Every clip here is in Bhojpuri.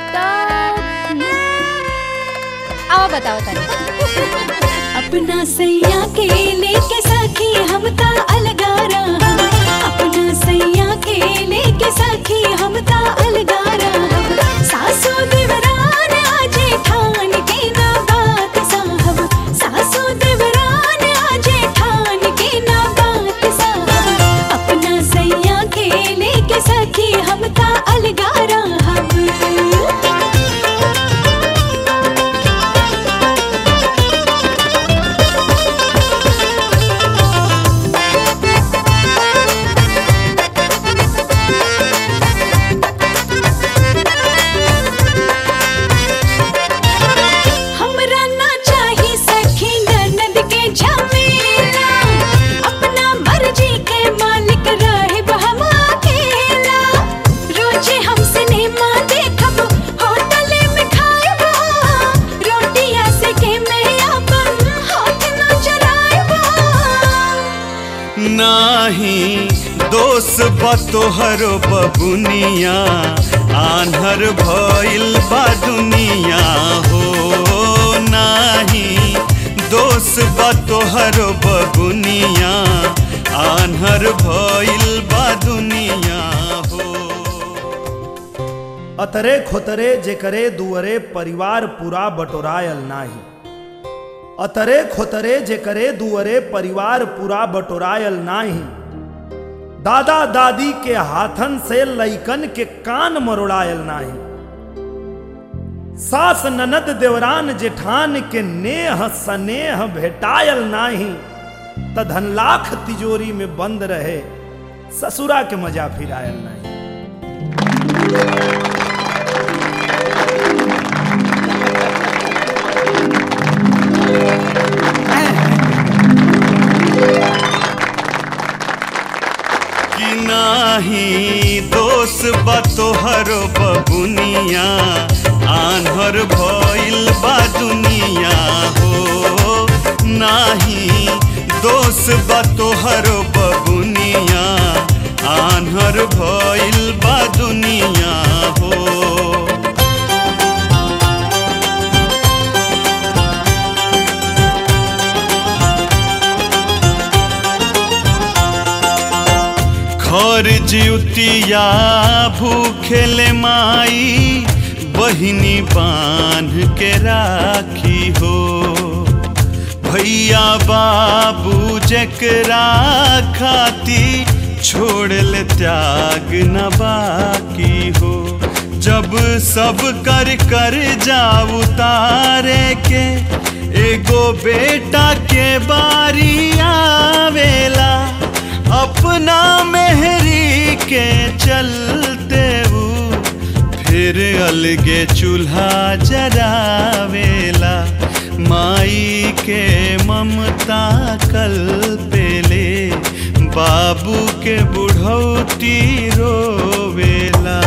तब आओ बताओ तनी अपना सैया के लेके सखी हम ता अलगारा अपना सैया के लेके सखी हम ता अलगारा सासू देवरान आजे ठान के ना बात साहब सासू देवरान आजे ठान के ना बात साहब अपना सैया के लेके सखी हम ता अलगारा हम हमरा ना चाही सखी ननद के झमेला अपना मर्जी के मालिक रहे हम अकेला रोजे हम सिनेमा देखब होटल में खाएब रोटिया से के मैं अपन हाथ ना चलाएब नाही दोष बतोहर बबुनिया आन्हर भइल बा दुनिया हो नाही दोष बतोहर बबुनिया आन्हर भइल बा दुनिया हो अतरे खोतरे जेकरे दुअरे परिवार पूरा बटोरायल नाही अतरे खोतरे जेकरे दुअरे परिवार पूरा बटोरायल नाही दादा दादी के हाथन से लइकन के कान मरोड़ायल नाही सास ननद देवरान जेठान के नेह सनेह भेटायल नाही त धन लाख तिजोरी में बंद रहे ससुरा के मजा फिरायल नहीं कि नाही दोष बतोहर बबुनिया आन्हर भइल बा दुनिया हो नाही दोष बतोहर बबुनिया आन्हर भइल बा दुनिया हो खर जिउतिया भूखेले माई बहिनी बांध के राखी हो भैया बाबू जकरा खाती छोड़ल त्याग न बाकी हो जब सब कर कर जा उतारे के एगो बेटा के बारी आवेला अपना मेहरी के चलते ऊ फिर अलगे चूल्हा जरावेला माई के ममता कल पेले बाबू के बुढ़ौती रोवेला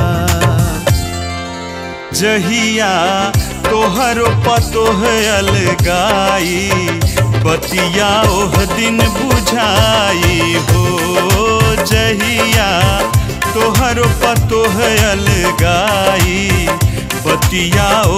जहिया तोहरो पतोह अलगाई बतिया ओह दिन बुझाई हो जहिया तोहरो पतोह अलगाई बतिया